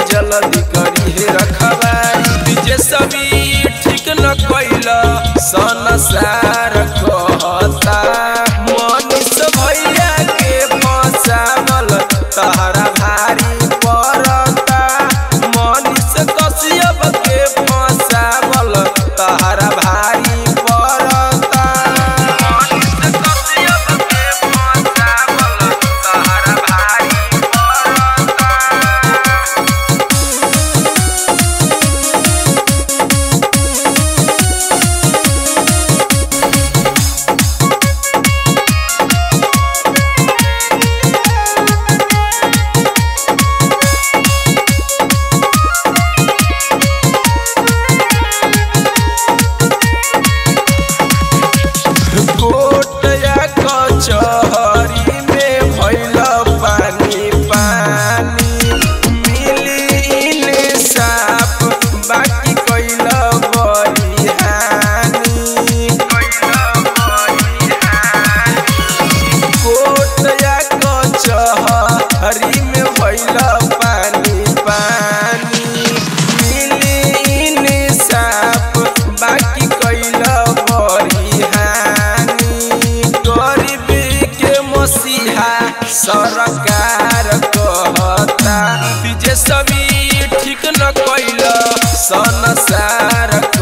जल्दी करी हे रखवारी विजय सभी ठीक न कैल संसार कहता मनीष भैया के फसावल तहरा भारी पड़ता मनीष कश्यप के फसावल तहरा भारी पड़ता मनीष कश्यप के फसावल तहरा भारी पड़ता कोटया कचहरी में भइल पानी पानी मिली साफ बाकी कैल बड़ी हानि कोटया कचहरी में भइल पानी पानी मिली साफ बाकी कैल बड़ी हानि गरीबी के मसीहा सरकार कहता विजय सभी ठीक न कैल संसार